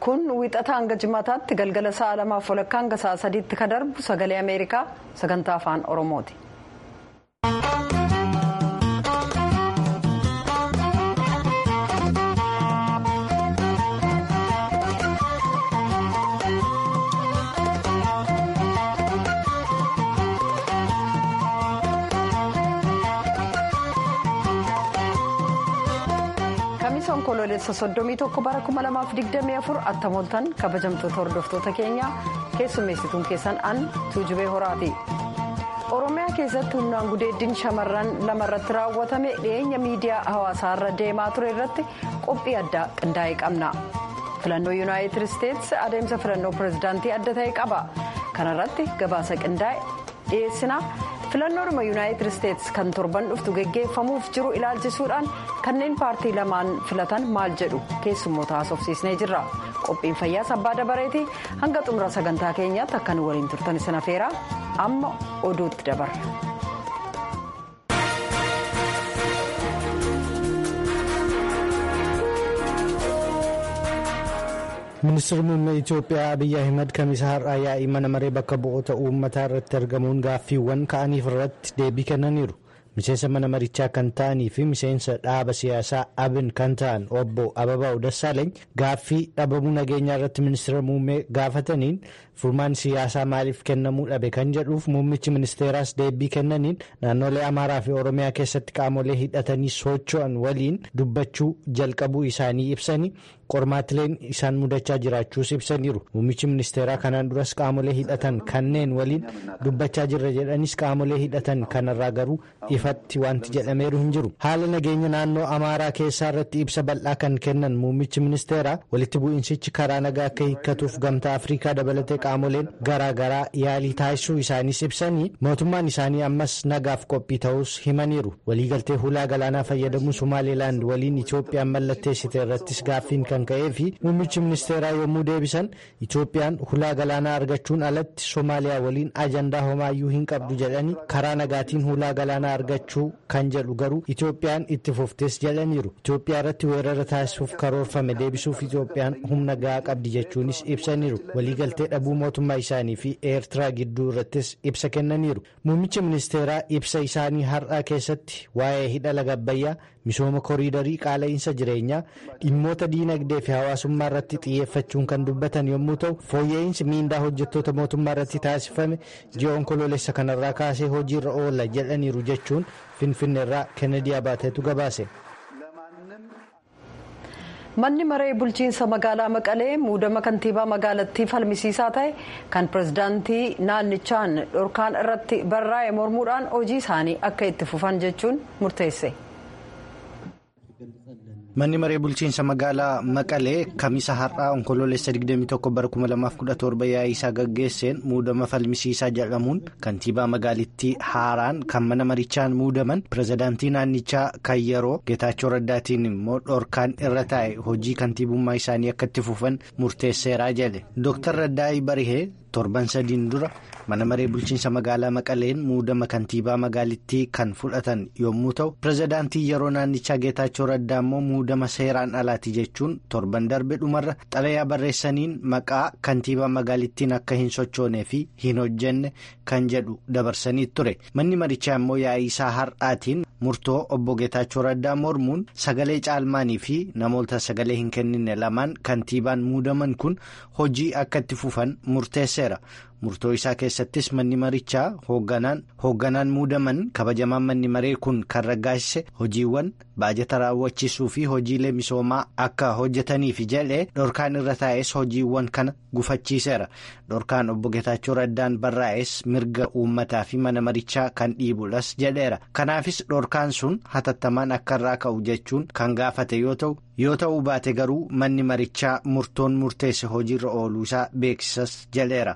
kun wixata hanga jimaataatti galgala sa'a lamaaf walakkaa hanga sa'a sadiitti ka darbu sagalee ameerikaa sagantaa afaan oromooti. onkoloolessa soddomii tokko bara kuma lamaaf digdamii afur attamooltan kabajamtoota hordoftoota keenyaa keessummeessituun keessan an tuujubee horaati. oromiyaa keessatti humnaan gudeeddiin shamarran lamarratti raawwatame dhiyeenya miidiyaa hawaasaarra deemaa ture irratti qophii addaa qindaa'ee qabna. filannoo yuunaayitid isteetsi adeemsa filannoo pirezidaantii adda ta'e qaba kanarratti gabaasa qindaa'e dhiyeessina. filannoodhuma yuunaayitid isteetsi kan torban dhuftu geggeeffamuuf jiru ilaalchisuudhaan kanneen paartii lamaan filatan maal jedhu keessummoota haasofsiisnee jirra qophiin fayyaa sabbaa dabareeti hanga xumura sagantaa keenyaatti akka nu waliin turtan isin afeeraa amma oduutti dabarra. ministeerri muummee itiyoophiyaa abiyyi ahimad kamiisa har'aa yaa'ii mana maree bakka bu'oota uummataa irratti argamuun gaaffiiwwan ka'aniif irratti deebii kennaniiru miseensa mana marichaa kan ta'anii fi miseensa dhaaba siyaasaa abin kan ta'an obbo ababaa'u dassaaleeny gaaffii dhabamuu nageenyaa irratti ministeera muummee gaafataniin furmaan siyaasaa maaliif kennamuu dhabe kan jedhuuf muummichi ministeeraas deebii kennaniin naannolee amaaraa fi oromiyaa keessatti qaamolee hidhatanii socho'an waliin dubbachuu jalqabuu isaanii ibsanii qormaatileen isaan mudachaa jiraachuus ibsaniiru muummichi ministeeraa kanaan duras qaamolee hidhatan kanneen waliin dubbachaa jirra jedhanis qaamolee hidhatan kanarraa garuu ifatti wanti jedhameeru hin jiru haala nageenya naannoo amaaraa keessaa irratti ibsa bal'aa kan kennan muummichi ministeeraa walitti bu'iinsichi karaa nagaa akka hiikkatuuf gamtaa afriikaa dabalatee qaamoleen garaagaraa yaalii taasisuu isaaniis ibsanii mootummaan isaanii ammas nagaaf qophii ta'us himaniiru waliigaltee hulaa galaanaa fayyadamuu somaalilaand waliin itoophiyaan mallatteessite irrattis gaaffiin kan ka'ee fi muummichi ministeeraa yommuu deebisan itoophiyaan hulaa galaanaa argachuun alatti soomaaliyaa waliin ajandaa homaayyuu hin qabdu jedhanii karaa nagaatiin hulaa galaanaa argachuu kan jedhu garuu itoophiyaan itti fuftes jedhaniiru itoophiyaa irratti weerara taasisuuf karoorfame deebisuuf itoophiyaan humna gahaa qabdi jechuunis ibsaniiru waliigaltee dhabuu mootummaa isaanii fi eertiraa gidduu irrattis ibsa kennaniiru muummichi ministeeraa ibsa isaanii har'aa keessatti waa'ee hidha laga abbayyaa misooma koriidarii qaala'insa jireenyaa dhimmoota diinagdee fi hawaasummaa irratti xiyyeeffachuun kan dubbatan yommuu ta'u fooyya'insi miindaa hojjettoota mootummaa irratti taasifame ji'a onkoloolessa kanarraa kaasee hojiirra oola jedhaniiru jechuun finfinneerraa kennedy abaateetu gabaase. manni maree bulchiinsa magaalaa maqalee muudama kantiibaa magaalattii falmisiisaa ta'e kan pirezidaantii naannichaan dhorkaan irratti barraa'e mormuudhaan hojii isaanii akka itti fufan jechuun murteesse. manni maree bulchiinsa magaalaa maqalee kamisa har'aa onkoloolessa 21 bara 2017 yaa'ii isaa gaggeesseen muudama falmisiisaa jedhamuun kantiibaa magaalittii haaraan kan mana marichaan muudaman pirezidaantii naannichaa kan yeroo geetaachoo raddaatiin immoo dhorkaan irra taa'e hojii kantiibummaa isaanii akka itti fufan murteesseeraa jedhe dooktar raddaa'ii barihee torban sadiin dura mana maree bulchiinsa magaalaa maqaleen muudama kantiibaa magaalittii kan fudhatan yommuu ta'u pirezidaantii yeroo naannichaa geetaachoo raddaa immoo muudama seeraan alaati jechuun torban darbe dhumarra xalayaa barreessaniin maqaa kantiibaa magaalittiin akka hin sochoonee fi hin hojjenne kan jedhu dabarsanii ture manni marichaa immoo yaa'ii isaa har'aatiin murtoo obbo geetaachoo raddaa mormuun sagalee caalmaanii fi namoota sagalee hin kennine lamaan kantiibaan muudaman kun hojii akka itti fufan murteesseera. murtoo isaa keessattis manni marichaa hoogganaan muudaman kabajamaan manni maree kun kan raggaasise hojiiwwan baajata raawwachiisuu fi hojiilee misoomaa akka hojjetaniif jedhee dhorkaan irra taa'es hojiiwwan kana gufachiiseera dhorkaan obbo Geetaachoo Raddaan barraa'es mirga uummataa fi mana marichaa kan dhiibudhas jedheera kanaafis dhorkaan sun hatattamaan akka irraa ka'u jechuun kan gaafate yoo ta'u yoo ta'uu baate garuu manni marichaa murtoon murteesse hojiirra ooluu isaa beeksisas jedheera.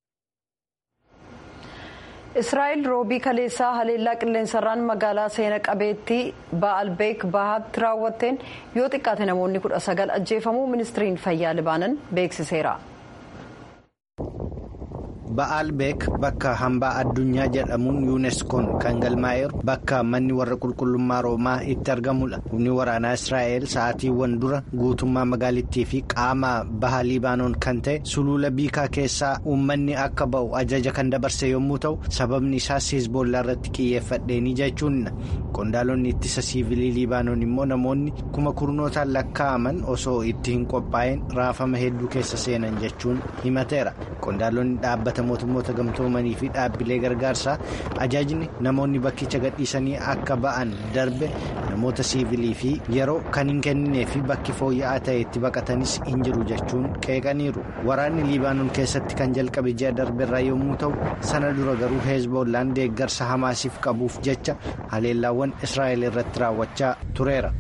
israa'el roobii kaleessaa haleellaa qilleensarraan magaalaa seena qabeettii ba'albeek bahaatti raawwatteen yoo xiqqaate namoonni kudha sagal ajjeefamuu ministiriin fayyaa libaanan beeksiseera. ba'aalbeek bakka hambaa addunyaa jedhamuun yuuneskoon kan galmaa'eeru bakka manni warra qulqullummaa roomaa itti argamudha humni waraanaa israa'el sa'aatiiwwan dura guutummaa magaalittii fi qaama baha liibaanoon kan ta'e sulula biikaa keessaa uummanni akka ba'u ajaja kan dabarse yommuu ta'u sababni isaas hizboollaa irratti xiyyeeffadheeni jechuun qondaalonni ittisa siivilii liibaanoon immoo namoonni kuma kurnootaan lakkaa'aman osoo itti hin qophaa'in raafama hedduu keessa seenan jechuun himateera qondaalonni dhaabbata mootummoota gamtoomanii fi dhaabbilee gargaarsaa ajaajni namoonni bakkicha gadhiisanii akka ba'an darbe namoota siivilii fi yeroo kan hin kenninee fi bakki fooyya'aa ta'e itti baqatanis hin jiru jechuun qeeqaniiru waraanni liibaanoon keessatti kan jalqabe ji'a darbeerraa yommuu ta'u sana dura garuu heezboollaan deeggarsa hamaasiif qabuuf jecha haleellaawwan israa'el irratti raawwachaa tureera.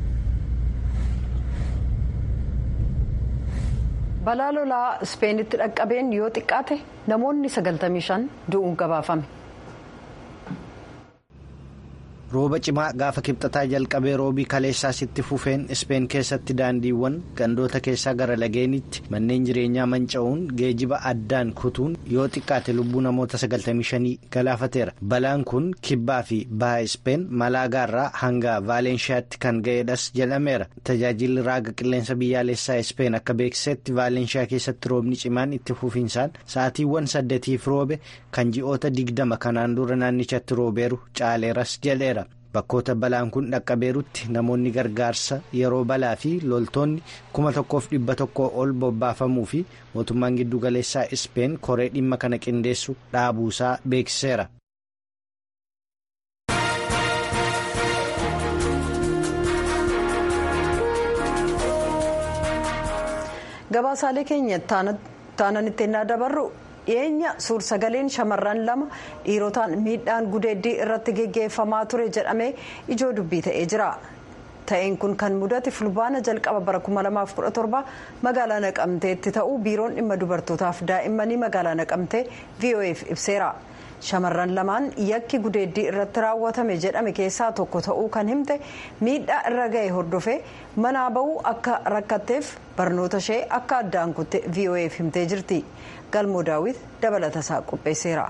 balaa lolaa ispeenitti dhaqqabeen yoo xiqqaate namoonni 95 du'uun gabaafame. rooba cimaa gaafa kibxataa jalqabee roobii kaleessaas itti fufeen ispeen keessatti daandiiwwan gandoota keessaa gara lageenitti manneen jireenyaa manca'uun geejiba addaan kutuun yoo xiqqaate lubbuu namoota 95 galaafateera balaan kun kibbaa fi baha ispeen malaagaarraa hanga vaalenshiyaatti kan ga'eedhas jedhameera tajaajilli raaga qilleensa biyyaalessaa ispeen akka beeksisetti vaalenshiyaa keessatti roobni cimaan itti fufiinsaan sa'aatiiwwan saddeetiif roobe kan ji'oota digdama kanaan dura naannichatti roobeeru caaleeras jedheera. bakkoota balaan kun dhaqqabeerutti namoonni gargaarsa yeroo balaa fi loltoonni kuma tokkoof dhibba tokkoo ol bobbaafamuu fi mootummaan giddugaleessaa ispeen koree dhimma kana qindeessu dhaabuusaa beeksiseera. gabaasaalee keenya taananitti ennaa dabarru dhiyeenya suur-sagaleen shamarran lama dhiirotaan miidhaan gudeeddii irratti geggeeffamaa ture jedhamee ijoo dubbii ta'ee jira ta'een kun kan mudate fulbaana jalqaba bara 2017 magaalaa naqamteetti ta'uu biiroon dhimma dubartootaaf daa'immanii magaalaa naqamtee vo'eef ibseera shamarran lamaan yakki gudeeddii irratti raawwatame jedhame keessaa tokko ta'uu kan himte miidhaa irra ga'e hordofee manaa ba'uu akka rakkatteef barnoota ishee akka addaan kutte vo'eef himtee jirti. galmoo daawwit dabalata isaa qopheesseera.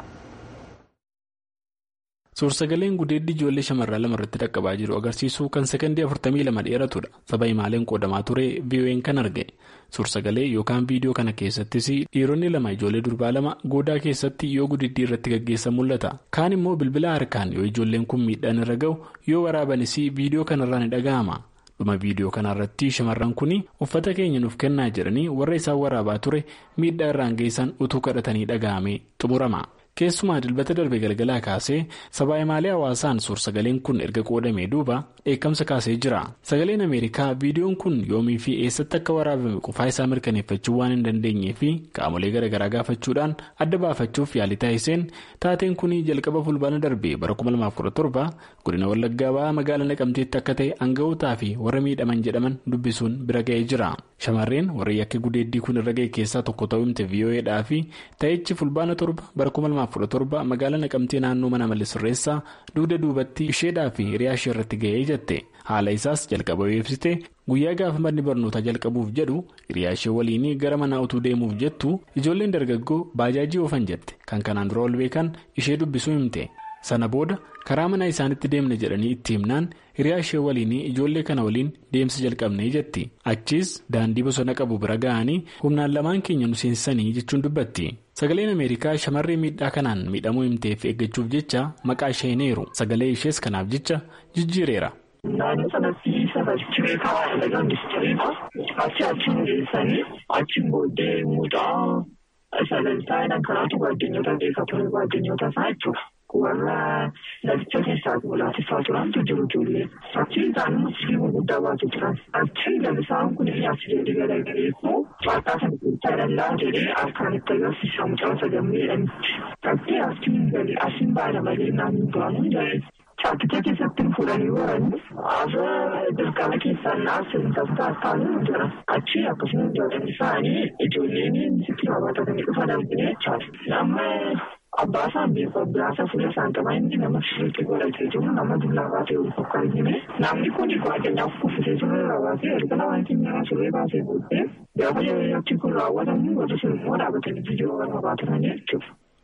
Suur-sagaleen gudeeddii ijoollee shamarran lama irratti dhaqqabaa jiru agarsiisuu kan sekondii 42 dheeratudha. Saba himaaleen qoodamaa ture VOA'n kan arge. Suur-sagalee yookaan viidiyoo kana keessattis dhiironni lama ijoollee durbaa lama goodaa keessatti yoo gudeeddii irratti gaggeessan mul'ata. Kaan immoo bilbila harkaan yoo ijoolleen kun miidhaan irra ga'u yoo waraabanis viidiyoo kanarraa ni dhaga'ama. dhuma viidiyoo kanarratti shamarran kun uffata keenya nuuf kennaa jedhanii warra isaan waraabaa ture miidhaa irraan geessan utuu kadhatanii dhaga'amee xumurama. keessumaa dilbata darbe galgalaa kaasee sabaa himaalee hawaasaan suur-sagaleen kun erga qoodamee duuba dheekkamsa kaasee jira sagaleen ameerikaa viidiyoon kun yoomii fi eessatti akka waraabame qofaa isaa mirkaneeffachuu waan hin dandeenyee fi qaamolee garaagaraa gaafachuudhaan adda baafachuuf yaalii taasiseen taateen kun jalqaba fulbaana darbe bara 2017 godina wallaggaa ba'aa magaalaa naqamteetti akka ta'e aanga'ootaa fi warra miidhaman jedhaman dubbisuun bira ga'ee jira shamarreen warra yakki gudeeddii kun irra ga'e keessaa tokko ta'uu himte vo'eedhaa fi ta'ichi fulbaana torba bara 2017 magaalaa naqamtee naannoo mana mallisirreessaa dugda duubatti isheedhaa fi hiriyaa ishee irratti ga'ee jette haala isaas jalqaba ibsite guyyaa gaafa manni barnootaa jalqabuuf jedhu hiriyaa ishee waliin gara manaa utuu deemuuf jettu ijoolleen dargaggoo baajaajii oofan jette kan kanaan dura ol beekan ishee dubbisuu himte sana booda karaa mana isaanitti deemne jedhanii itti himnaan hiriyaa ishee waliin ijoollee kana waliin deemsa jalqabnee jetti achiis daandii bosona qabu bira ga'anii humnaan lamaan keenya nu seensisanii jechuun dubbatti. sagaleen ameerikaa shamarree miidhaa kanaan miidhamuu himteef eeggachuuf jecha maqaa ishee hineeru sagalee ishees kanaaf jecha jijjiireera. Naannoo sanatti safarchi beekamaa dalagaa ministeeriidha. Achi achiin geessanii achiin booddee mucaa sagantaa kanaatu baadiyyoota beekamu baadiyyoota isaa jechuudha. Warra laficha keessaa laafifaa turantu jiru ijoollee. Achi isaan musliima guddaa baatu turan. Achi lalisaan kun asii gadi garagalee immoo waaqaa sana keessaa dallaa jedhee harkaan itti agarsiisa mucaa sagammeedhaan. Achi asiin gadi asiin baala malee naannoo ba'amu jedhee. Chaakkitee keessatti fuudhanii waranii haasa dirqama keessaan naasiin taftaa taa'anii jira. Achi akkasuma ijoolleen isaanii ijoolleen sitti raawwatatanii dhufan arginu jechaadha. Nama abbaa isaan beeku abbaa isaa fuula isaan qaba inni nama shirkii godhatee jiru nama dullaa baatee ol tokko argine. Namni kun baadiyyaaf kuffisee ture raawwatee erga lamaan keenya suree baasee booddee gaafa achi kun raawwatamu warri sun immoo dhaabbatanii viidiyoo kana baatanii jechuudha.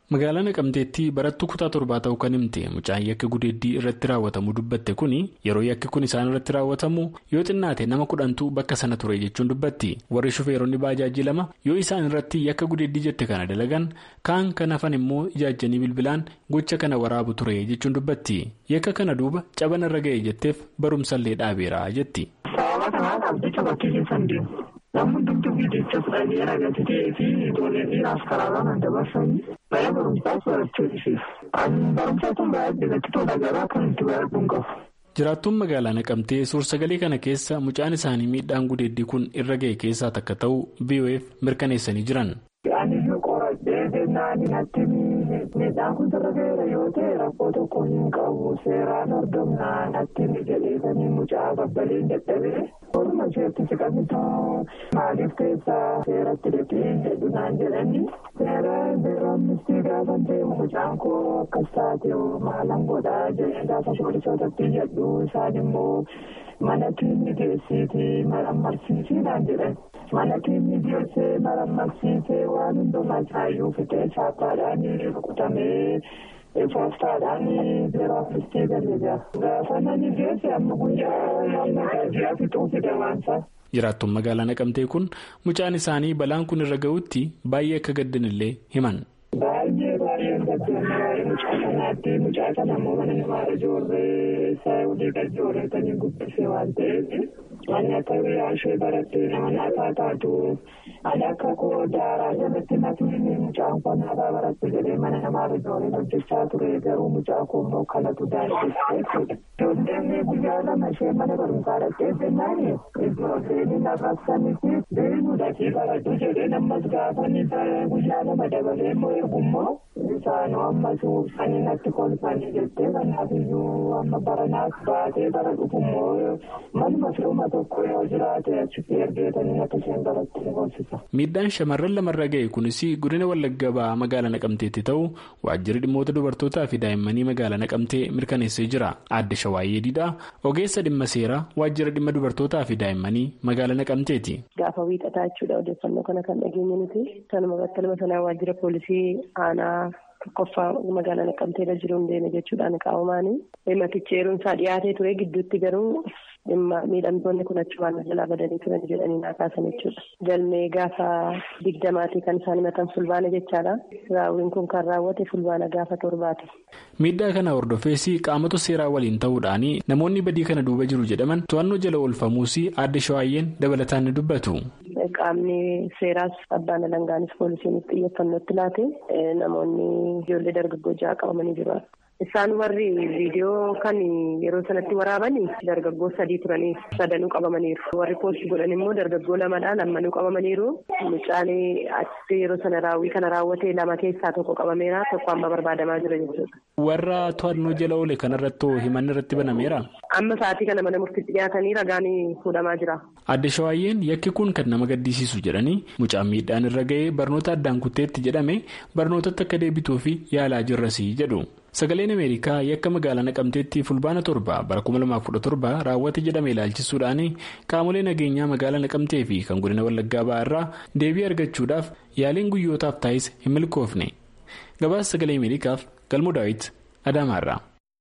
magaalaa naqamteetti barattuu kutaa torbaa ta'uu kan himte mucaan yakka gudeeddii irratti raawwatamu dubbatte kuni yeroo yakki kun isaan irratti raawwatamu yoo xinnaate nama kudhantu bakka sana ture jechuun dubbatti warri shufeeronni baajaajii lama yoo isaan irratti yakka gudeeddii jette kana dalagan kaan kan hafan immoo ijaajjanii bilbilaan gocha kana waraabu ture jechuun dubbatti yakka kana duuba cabana irra ga'e jetteef barumsallee dhaabeera jetti. sababa kanaaf jecha bakkee keessan deemu. Namni hundumtuu viidiyocha fudhanii ragati ta'ee fi ijoolleen dhiiraas karaarraa kan dabarsanii mana barumsaas barachuu ibsisu. Ani barumsaa kun baay'ee natti tola garaa kan itti baay'atuun qabu. Jiraattuun magaalaa naqamtee suursagalee kana keessa mucaan isaanii miidhaan gudeeddii kun irra ga'e keessaa takka ta'uu VOF mirkaneessanii jiran. Ani iyyuu qoradhee jennaan natti miidhaan kun irra ga'eera yoo ta'e rakkoo tokko hin qabu seeraan hordofnaa natti jedheesanii mucaa babbaleen dadhabee. Orma isheetti siqamitu maaliif keessaa seeratti dhaqee jedhu naan jedhani seera biroomistii gaafa deemu mucaan koo akkas taate maalan godhaa jedhee gaafa poolisootatti jedhu isaan immoo mana tiimni geessiiti marammarsiisii naan jedhan mana tiimni geessee marammarsiisee waan hundumaa isaayyuu fixee saaphaadhaan rukutamee. Faastaadhaan biroomistii galii gaafa nani geesse amma guyyaa nagaajiyaa fixuu fide waansa. Jiraattuun magaalaa naqamtee kun mucaan isaanii balaan kun irra ga'utti baay'ee akka gaddanillee himan. Baay'ee baay'ee gaddanne waa'ee mucaa kanaatti mucaa kana immoo mana namaa ijoollee isaa olii gad ijoolleetanii guddisee waan ta'eef manni akka biyyaa ishee barattee nama naataa taatu ani akka koo daaraa jalatti natiin mucaan koo naataa baratte jedhee mana namaa ijoollee hojjechaa ture garuu mucaa koo immoo kanatu daandessee jechuudha. Ijoolleen guyyaa lama ishee mana barumsaa dhaqqee jennaan ijoolleen narraabsanii fi beeynuudhaafi baradhu jedhee nammas gaafanii guyyaa lama dabalee immoo eegummoo isaanoo ammas uffanii natti kolfanii jettee kanaaf iyyuu amma baranaas baatee bara dhufummoo manuma firuma tokko yoo jiraate achitti ergeetanii akka isheen baratti ni gorsisa. Miidhaan shamarran lamarra ga'e kunis godina Wallagga ba'aa magaalaa Naqamteetti ta'uu waajjirri dhimmoota dubartootaa fi daa'immanii magaalaa Naqamtee mirkaneessee jira. Aadde Shawaayyee Diidhaa ogeessa dhimma seeraa waajjira dhimma dubartootaa fi daa'immanii magaalaa Naqamteeti. Gaafa wiixataa jechuudha odeeffannoo kana kan dhageenye nuti kanuma battaluma sanaa waajjira poolisii aanaa tokkoffaa magaalaa Naqamteerra jiru hin deeme jechuudhaan qaamaanii himatichi eeruunsaa dhiyaatee ture gidduutti garuu dhimma miidhamtoonni kun achumaan jalaa badanii turan jedhanii naa kaasan jechuudha. Galmee gaafa digdamaatii kan isaan himatan fulbaana jechaadha. Raawwiin kun kan raawwate fulbaana gaafa torbaati. Miidhaa kana hordofees qaamota seeraa waliin ta'uudhaan namoonni badii kana duuba jiru jedhaman to'annoo jala oolfamuus aadde shawaayyeen dabalataan ni dubbatu. Qaamni seeraas abbaan alangaanis poolisiinis xiyyeeffannootti laate namoonni ijoollee dargaggoo ja'a qabamanii jiru. Isaan warri viidiyoo kan yeroo sanatti waraaban dargaggoo sadii turanii sadanuu qabamaniiru. Warri poostii godhan immoo dargaggoo lamadhaan ammanuu qabamaniiru. Mucaan achi yeroo sana raawwii kana raawwate lama keessaa tokko qabameera tokko amma barbaadamaa jira jechuudha. Warra to'annoo jala oole kanarratti himanni irratti banameera. Amma sa'aatii kana mana murtiitti dhiyaatanii ragaan fuudhamaa jira. Aadde Shawaayyeen yakki kun kan nama gaddisiisu jedhanii mucaan miidhaan irra ga'ee barnoota addaan kutteetti jedhame barnootatti akka deebituu fi yaalaa jirrasii jedhu. Sagaleen Ameerikaa yakka magaalaa naqamteetti fulbaana torba bara 2017 raawwate jedhame ilaalchisuudhaan qaamolee nageenyaa magaalaa naqamtee fi kan godina wallaggaa ba'aa irraa deebii argachuudhaaf yaaliin guyyootaaf taa'is hin milkoofne. Gabaasa sagalee Ameerikaaf galmoo daawit Adaamaarraa.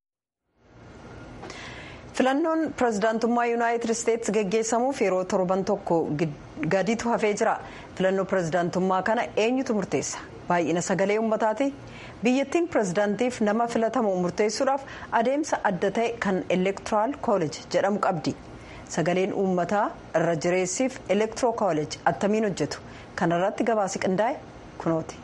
filannoon pirezidaantummaa yuunaayitid isteetsi geggeessamuuf yeroo torban tokko gadiitu hafee jira filannoo pirezidaantummaa kana eenyutu murteessa baay'ina sagalee uummataati biyyattiin pirezidaantiif nama filatamu murteessuudhaaf adeemsa adda ta'e kan elektoraal kooleej jedhamu qabdi sagaleen uummataa irra jireessiif elektiroo kooleej attamiin hojjetu kanarratti gabaasi qindaa'e kunooti.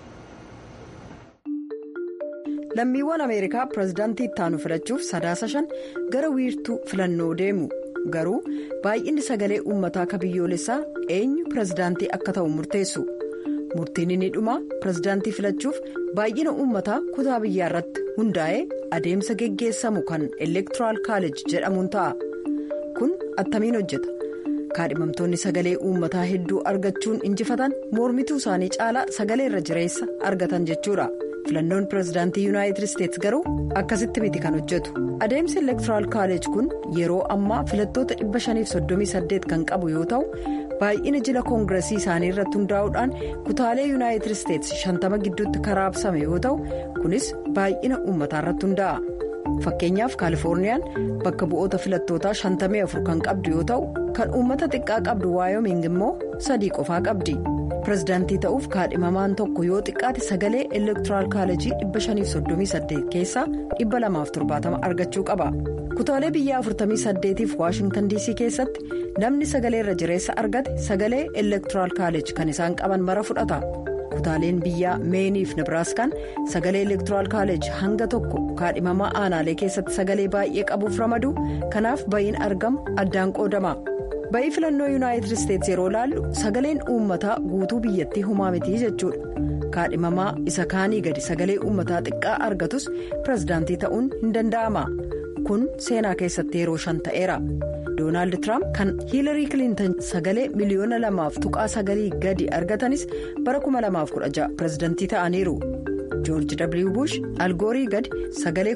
lammiiwwan ameerikaa pirezidaantii ittaanu filachuuf sadaasa shan gara wiirtuu filannoo deemu garuu baay'inni sagalee uummataa akka biyyoolessaa eenyu pirezidaantii akka ta'u murteessu murtiin inni dhumaa pirezidaantii filachuuf baay'ina uummataa kutaa biyyaa irratti hundaa'ee adeemsa geggeessamu kan elektoraal kaalej jedhamuun ta'a kun attamiin hojjeta kaadhimamtoonni sagalee uummataa hedduu argachuun injifatan mormituu isaanii caalaa sagalee irra jireessa argatan jechuudha. filannoon pirezidaantii yuunaayitid isteetsi garuu akkasitti miti kan hojjetu adeemsi elektoraal kaalej kun yeroo ammaa filattoota 538 kan qabu yoo ta'u baay'ina jila koongiresii isaanii irratti hundaa'uudhaan kutaalee yuunaayitid isteetsi shantama gidduutti karaabsame yoo ta'u kunis baay'ina uummataa irratti hundaa'a. fakkeenyaaf kaalifoorniyaan bakka bu'oota filattootaa 54 kan qabdu yoo ta'u kan uummata xiqqaa qabdu waayoming immoo sadii qofaa qabdi pirezidaantii ta'uuf kaadhimamaan tokko yoo xiqqaate sagalee elektoraal kaalejii 538 keessaa 270 argachuu qaba kutaalee biyya 48 fi waashingtan diisii keessatti namni sagalee irra jireessa argate sagalee elektoraal kaaleej kan isaan qaban mara fudhata. kutaaleen biyyaa meeniif nebraaskaan sagalee elektoraal kaaleej hanga tokko kaadhimamaa aanaalee keessatti sagalee baay'ee qabuuf ramadu kanaaf ba'iin argamu addaan qoodama ba'ii filannoo yuunaayitid isteetsi yeroo laallu sagaleen uummataa guutuu biyyattii humaa mitii jechuudha kaadhimamaa isa kaanii gadi sagalee uummataa xiqqaa argatus pirezidaantii ta'uun hin danda'ama kun seenaa keessatti yeroo shan ta'eera. doonaald tiraamp kan hiilarii kilintan sagalee miliyoona lamaaf tuqaa sagalii gadi argatanis bara 2016 pirezidantii ta'aniiru joorji w bush algoorii gadi sagalee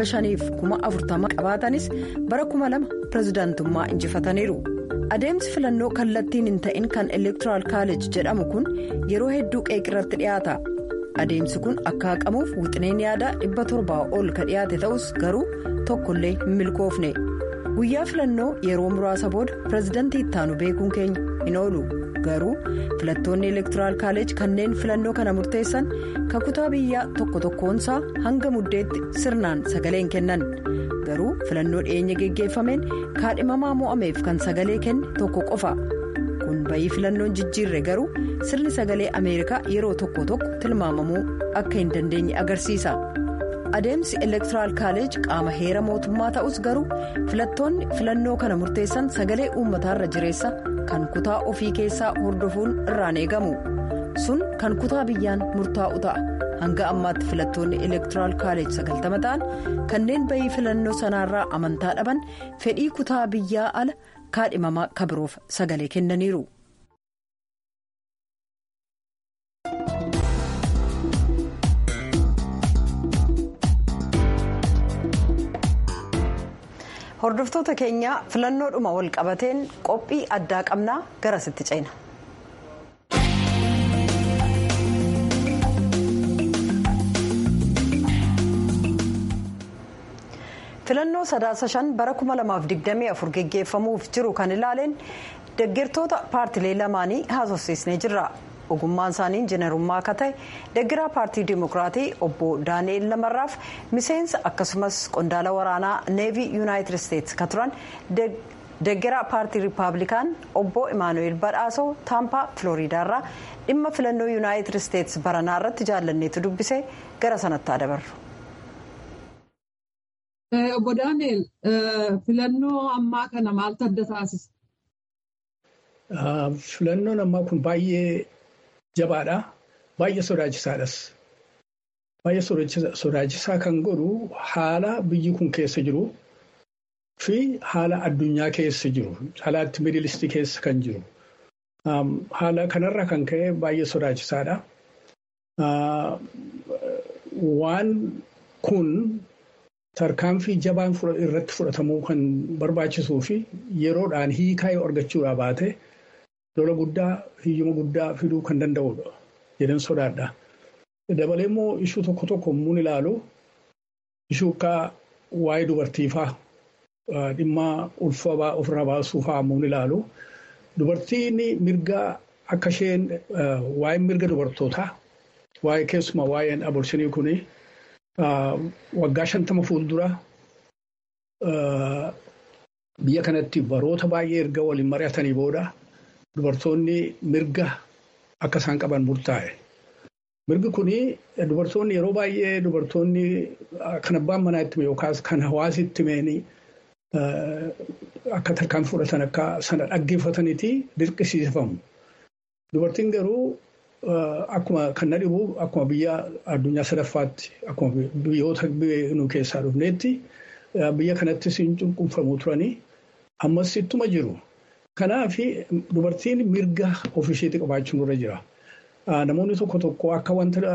5,540 qabaatanis bara 2000 pirezidaantummaa injifataniiru adeemsi filannoo kallattiin hin ta'in kan elektoraal kaaleej jedhamu kun yeroo hedduu qeeqirratti dhiyaata adeemsi kun akka haqamuuf wixineen yaadaa 700 ol ka dhiyaate ta'us garuu tokkollee hin milkoofne. guyyaa filannoo yeroo muraasa booda pirezidantii ittaanu beekuun keenya hin oolu garuu filattoonni elektoraal kaaleej kanneen filannoo kana murteessan kakutaa biyyaa tokko tokkoonsaa hanga muddeetti sirnaan sagaleen kennan garuu filannoo dhiyeenya geggeeffameen kaadhimamaa mo'ameef kan sagalee kenne tokko qofa kun bayii filannoon jijjiirre garuu sirni sagalee ameerikaa yeroo tokko tokko tilmaamamuu akka hin dandeenye agarsiisa. adeemsi elektoraal kaaleej qaama heera mootummaa ta'us garuu filattoonni filannoo kana murteessan sagalee uummataarra jireessa kan kutaa ofii keessaa hordofuun irraan eegamu sun kan kutaa biyyaan murtaa'u ta'a hanga ammaatti filattoonni elektoraal kaaleej sagaltama ta'an kanneen bayii filannoo sanaarraa amantaa dhaban fedhii kutaa biyyaa ala kaadhimamaa kabiroof sagalee kennaniiru. hordoftoota keenya filannoodhuma wal qabateen qophii addaa qabnaa garasitti ceena. filannoo sadaasa shan bara 2024 geggeeffamuuf jiru kan ilaaleen deeggartoota paartilee lamaanii haasofsiisnee jirra. ogummaan isaanii injiinarummaa akka ta'e deeggaraa paartii dimokiraatii obbo daani'eel lamarraaf miseensa akkasumas qondaala waraanaa neevii yuunaayitid isteetsi ka turan deeggaraa paartii riippaabilikaan obbo imaanu'eel badhaasoo taampaa filooriidaarraa dhimma filannoo yuunaayitid isteetsi baranaa irratti jaallanneetu dubbise gara sanatti dabarru. obbo daani'eel filannoo ammaa kana maaltu adda taasisa? Filannoon ammaa kun baay'ee jabaadha. Baay'ee sodaachisaadhas. Baay'ee sodaachisaa kan godhu haala biyyi kun keessa jiru fi haala addunyaa keessa jiru. Haalaatti miidilistii keessa kan jiru. Haala kanarra kan ka'e baay'ee sodaachisaadha. Waan kun tarkaanfii jabaan irratti fudhatamuu kan barbaachisuu fi yeroodhaan hiikaa yoo argachuudhaa baate. lola guddaa hiyyuma guddaa fiduu kan danda'udha jedhan sodaadha. Dabalee immoo ishuu tokko tokko muun ilaalu ishuu akka waa'ee dubartiifaa dhimma ulfa ofirraa baasuu fa'aa muun ilaalu dubartiin mirga akka isheen waa'ee mirga dubartootaa waa'ee keessumaa waa'een abolshinii kuni waggaa shantama fuuldura biyya kanatti baroota baay'ee erga waliin mari'atanii booda. Dubartoonni mirga akka isaan qaban murtaa'e. Mirgi kuni dubartoonni yeroo baay'ee dubartoonni kan abbaan manaa itti yookaas kan hawaasi itti meeni akka tarkaan fudhatan akka sana dhaggeeffataniiti dirqisiifamu. Dubartiin garuu akkuma kan na dhibu akkuma biyya addunyaa sadaffaatti akkuma biyyoota nu keessaa dhufneetti biyya kanattis hin cunqurfamuu turanii ammas ittuma jiru. Kanaaf dubartiin mirga ofiisheetti qabaachuun irra jira. Namoonni tokko tokko akka wanta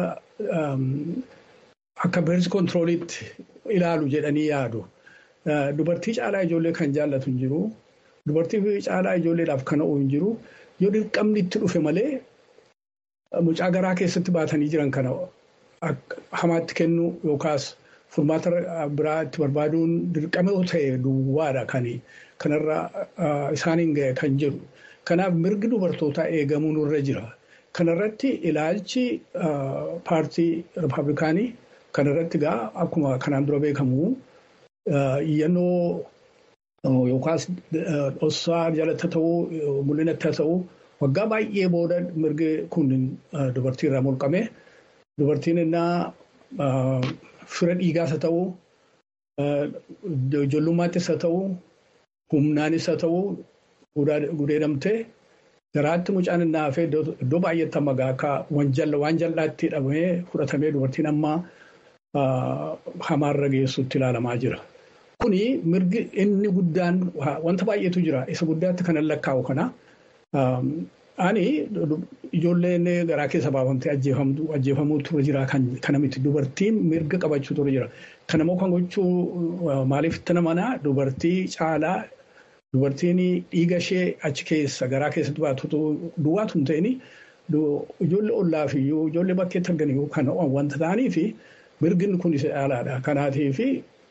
akka beersi kontirooliitti ilaalu jedhanii yaadu. Dubartii caalaa ijoollee kan jaallatu hin jiru. Dubartii caalaa ijoolleedhaaf kan o'u hin jiru. yoo dirqamni itti dhufe malee mucaa garaa keessatti baatanii jiran kana hamaatti kennu yookaas furmaata biraa itti barbaaduun dirqama yoo ta'e duwwaadha kan kanarra isaaniin gahe kan jiru. Kanaaf mirgi dubartootaa eegamuu nurra jira. Kanarratti ilaalchi paartii Rippaabilikaanii kanarratti gaa akkuma kanaan dura beekamu iyyannoo yookaas dhossaa jalatti ta'uu mul'inatti ta'uu waggaa baay'ee booda mirgi kun dubartii irraa mulqame. Dubartiin innaa fira dhiigaas haa ta'uu, ijoollummaattis haa ta'uu, humnaanis haa ta'uu gudeedamtee garaatti mucaan innaa hafee iddoo baay'eetti amma akka waan jal'aatti hidhamee fudhatamee dubartiin amma hamaarra geessutti ilaalamaa jira. Kuni mirgi inni guddaan wanta baay'eetu jira. Isa guddaatti kanan lakkaa'u kana. Ani ijoolleen garaa keessa baafamtee ajjeefamuu ture jira kana miti dubartiin mirga qabachuu ture jira. Kana immoo kan gochuu maaliif itti namanaa dubartii caalaa dubartiin dhiiga ishee achi keessa garaa keessatti baatu duwwaatu hin ta'in ijoollee ollaa fi ijoollee bakkeetti arganii kan wanta ta'anii fi mirgin kun isa caalaadha. Kanaatii fi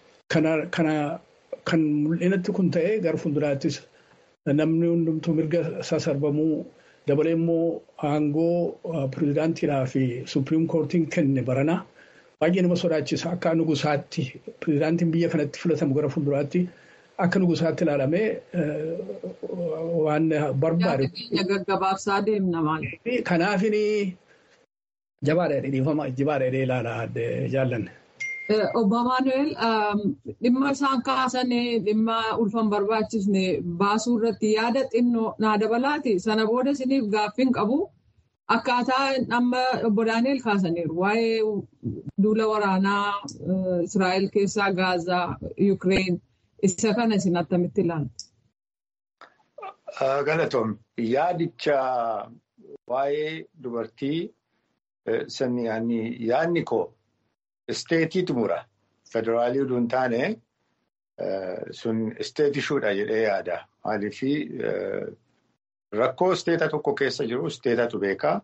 kan mul'inatti kun ta'ee gara fuulduraattis namni hundumtuu mirga sasarbamuu dabalee immoo aangoo pirezidaantiidhaa fi suupiriim koortiin kenne barana baay'ee nama sodaachisa akka nugusaatti pirezidaantiin biyya kanatti filatamu gara fuulduraatti akka nugusaatti ilaalamee waan barbaade. Gaggabaabsaa deemna maal? Kanaafin jabaadha dhiifama jibaadha ilaalaa jaallanne. Obbo Maanuweel dhimma isaan kaasanii dhimma ulfan barbaachisne baasuu irratti yaada xinnoo naa dabalaati. Sana booda isiniif gaaffiin qabu akkaataa amma obbo Daani'eel kaasaniiru. Waa'ee duula waraanaa Israa'el keessaa Gaazaa, Yukireen isa kana isin attamitti ilaalu? Galatoom yaadicha waa'ee dubartii yaadni koo. Isteetiitu mura. Federaalii utuu hin taane sun isteetishuudha jedhee yaada. Maaliif rakkoo isteeta tokko keessa jiru isteetatu beekaa.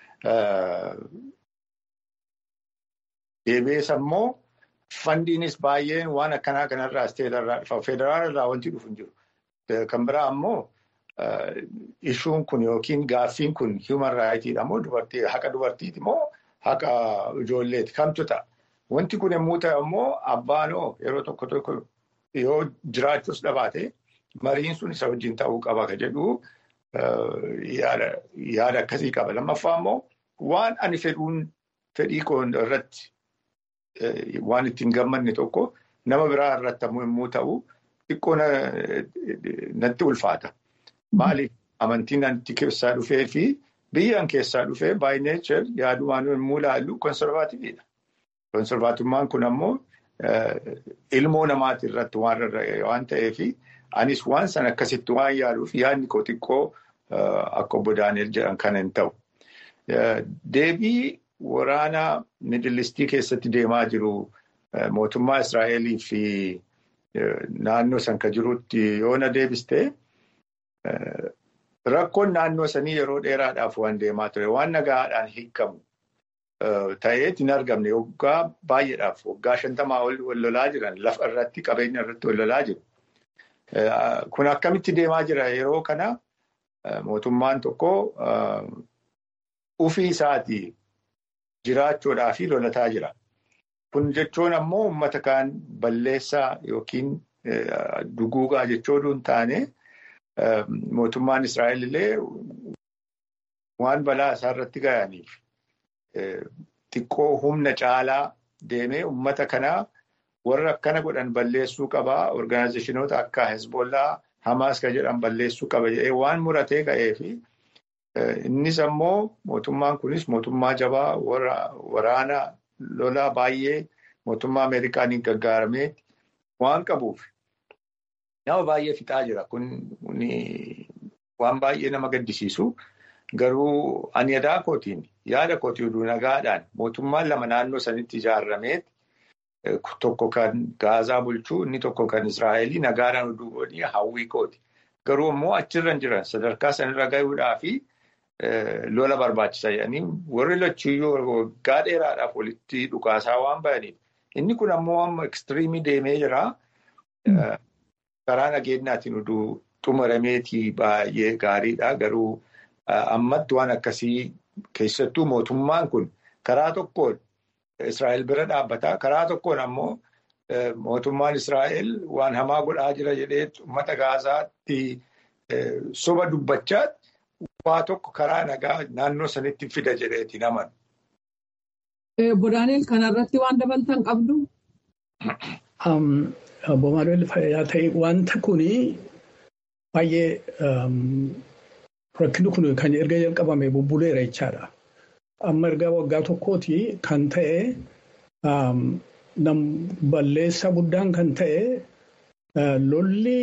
Deebi'ees ammoo fandiinis baay'een waan akkanaa kanarraa isteetarraa dhufa. Federaalarraa wanti dhufu hin jiru. Kan biraa ammoo ishuun kun yookiin gaaffiin kun human raayitiidha moo dubartii haqa dubartiiti moo haqa ijoolleeti kamtu ta'a? Wanti kun yommuu ta'e immoo abbaanoo yeroo tokko tokko yoo jiraachuus dhabaate mariin sun isa wajjin ta'uu qaba ka jedhu yaada akkasii qaba. Lammaffaa immoo waan ani fedhuun fedhii koo irratti waan ittiin gammanne tokko nama biraa irratti yommuu ta'u xiqqoo natti ulfaata. Maaliif amantiin natti keessaa dhufee fi biyyaan keessaa dhufee baay neechar yaadumaan yommuu ilaallu konservaativiidha. Konservaatummaan kun ammoo ilmoo namaati irratti waan rarra'e waan ta'eef anis waan sana akkasitti waan yaaduuf yaadni koo xiqqoo akka obbo Daani'el jedhan kana hin ta'u. Deebii waraana midilistii keessatti deemaa jiru mootummaa Israa'elii fi naannoo san ka jirutti yoo na deebiste rakkoon naannoo sanii yeroo dheeraadhaaf waan deemaa ture waan nagaadhaan hiikamu. Ta'eet hin argamne waggaa baay'eedhaaf waggaa shantamaa ol lolaa jiran lafa irratti qabeenya irratti ol lolaa jiru. Kun akkamitti deemaa jira yeroo kana mootummaan tokko ufii isaatii jiraachuudhaa fi lolataa jira. Kun jechuun ammoo uummata kaan balleessaa yookiin duguugaa jechuu hin taane mootummaan Israa'el illee waan balaa isaa irratti ga'aniif. Xiqqoo humna caalaa deemee uummata kanaa warra akkana godhan balleessuu qabaa. Orgaanaayizeshinoota akka Hezbollaa, Hamaas kan jedhan balleessuu qaba jedhee waan muratee ka'ee fi innis ammoo mootummaan kunis mootummaa jabaa waraana lolaa baay'ee mootummaa Ameerikaaniin gaggaaramee waan qabuuf nama baay'ee fixaa jira. Kun waan baay'ee nama gaddisiisu. Garuu ani yaada kootiin yaada kootii oduu nagaadhaan mootummaan lama naannoo sanitti ijaarameet tokko kan Gaazaa bulchuu inni tokko kan Israa'elii nagaadhaan oduu godhanii hawwii kooti. Garuu immoo achirra hin jiran sadarkaa sanarra gahuudhaa fi lola barbaachisa jedhanii warri lachuuyyuu waggaa dheeraadhaaf walitti dhukaasaa waan bahaniif. Inni kun ammoo amma ekstiriimii deemee jira. Karaa nageenyaatiin oduu xumurameetii baay'ee gaariidha. Garuu ammatti waan akkasii keessattuu mootummaan kun karaa tokkoon Israa'el bira dhaabbataa. Karaa tokkoon ammoo mootummaan Israa'el waan hamaa godhaa jira jedhee uummata Gaazaatti soba dubbachaa waa tokko karaa nagaa naannoo sanitti fida jedheeti naman. Obbo Daani'el kanarratti waan dabalatan qabdu? Obbo Maanuweel fayyaa ta'e wanta kuni baay'ee rakkinni kun kan erga jalqabame bubbuleera jechaadha. Amma erga waggaa tokkooti kan ta'e balleessa guddaan kan ta'e lolli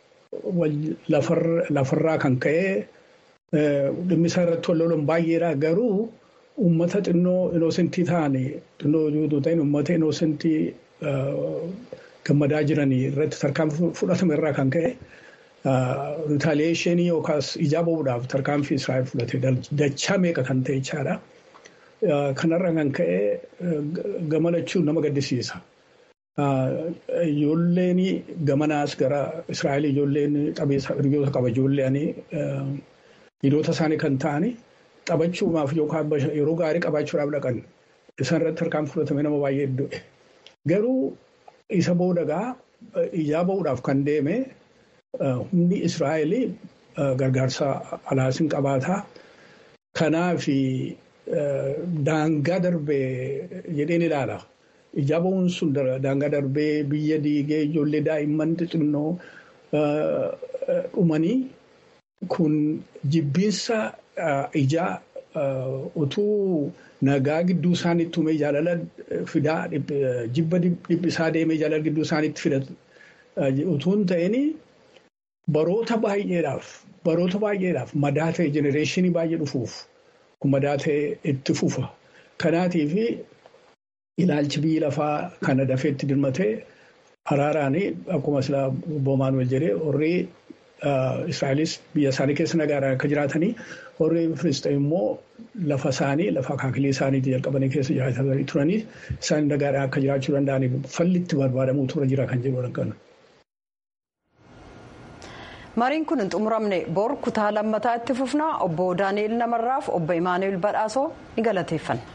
lafarraa kan ka'e dhimmi isaa irratti wal lolan baay'eedha garuu uummata xinnoo inoosentii ta'anii xinnoo yoo ta'in uummata inoosentii gammadaa jiranii irratti tarkaanfii fudhatame irraa kan ka'e ritaaliyeeshinii yookaas ijaa ba'uudhaaf tarkaanfii Israa'el fudhate dachaa meeqa kan ta'e jechaadha. Kanarra kan ka'e gamadachuun nama gaddisiisa. Ijoolleen gamanaas gara Israa'el ijoolleen qabeessa hiriyoota qaba ijoolleen hiriyoota isaanii kan ta'ani taphachuudhaaf yookaan yeroo gaarii qabaachuudhaaf dhaqan isaan irratti tarkaanfii fudhatame nama baay'ee iddoodhe. Garuu isa boodagaa ijaa ba'uudhaaf kan deeme humni Israa'el gargaarsa alaasin qabaataa. Kanaaf daangaa darbee jedheen ilaala. Ijaa ba'uun sun daangaa darbee biyya diigee ijoollee daa'imman xixinnoo dhumanii kun jibbiinsa ijaa utuu nagaa gidduu isaaniitti uumee jaalala fidaa jibba dhiphisaa deemee jaalala gidduu isaaniitti fidatu utuu hin ta'in baroota baay'eedhaaf baroota baay'eedhaaf madaa ta'e jenereeshinii baay'ee dhufuuf kun madaa ta'e itti fufa. Kanaatiif ilaalchi biyyi lafaa kana dafeetti dirmatee araaraan akkuma silaa Boomaanwel jedhee warri Israa'elis biyya isaanii keessa nagaadhaan akka jiraatanii warri Filisxeem immoo lafa isaanii lafa akaakilee isaaniitti jalqabanii keessa jiraatanii turanii isaan nagaadhaan akka jiraachuu danda'aniif falli itti barbaadamuu tura jira kan jedhu argina. mariin kun hin xumuramne bor kutaa lammataa itti fufnaa obbo daani'el namarraaf obbo imaanuel badhaasoo ni galateeffanna.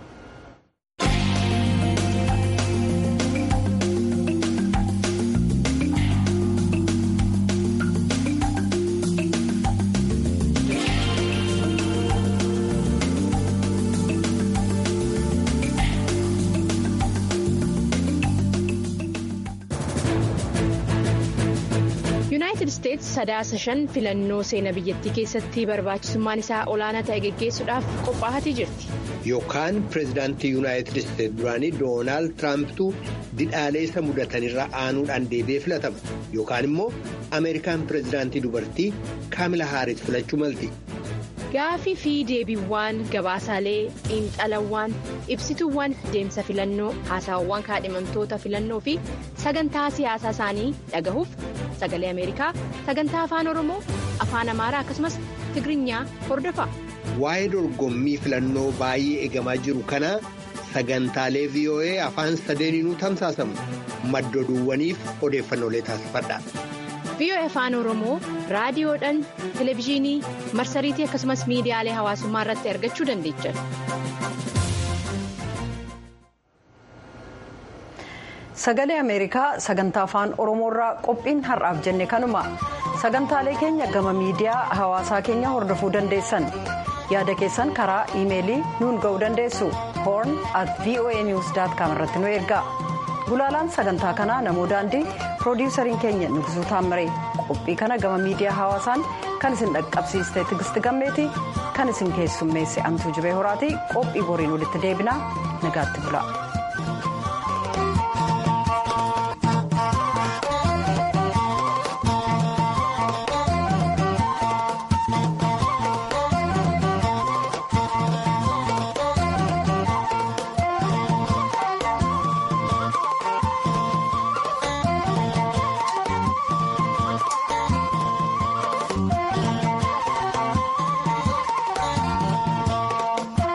yuunaayitid isteetsi sadaasa shan filannoo seenaa biyyattii keessatti barbaachisummaan isaa olaanaa ta'e geggeessuudhaaf qophaa'atii jirti. yookaan pireezidaantii yuunaayitid isteetsi duraanii doonaald tiraampitu didhaalee isa mudatanirra aanuudhaan deebi'ee filatama yookaan immoo ameerikaan pireezidaantii dubartii kaamila haaris filachuu malti. gaafii fi deebiiwwan gabaasaalee xiinxalawwan ibsituuwwan deemsa filannoo haasawwan kaadhimamtoota filannoo fi sagantaa siyaasaa isaanii dhagahuuf sagalee ameerikaa sagantaa afaan oromoo afaan amaaraa akkasumas tigirinya hordofa. waa'ee dorgommii filannoo baay'ee eegamaa jiru kana sagantaalee voa afaan sadeeniinuu tamsaasamu madda oduuwwaniif odeeffannoolee taasifadha. VOA afaan oromoo raadiyoodhaan televezyiinii marsariitii akkasumas miidiyaalee hawaasummaa irratti argachuu dandeechan. sagalee ameerikaa sagantaa afaan oromoorraa qophiin har'aaf jenne kanuma sagantaalee keenya gama miidiyaa hawaasaa keenya hordofuu dandeessan yaada keessan karaa iimeelii nuun ga'uu dandeessu horn at voa news com irratti nu ergaa gulaalaan sagantaa kanaa namoo daandii piroodiwusariin keenya nugisuu taammaree qophii kana gama miidiyaa hawaasaan kan isin dhaqqabsiiste tigisti gammeeti kan isin keessummeesse amtuu jibee horaatii qophii boriin walitti deebinaa nagaatti bula.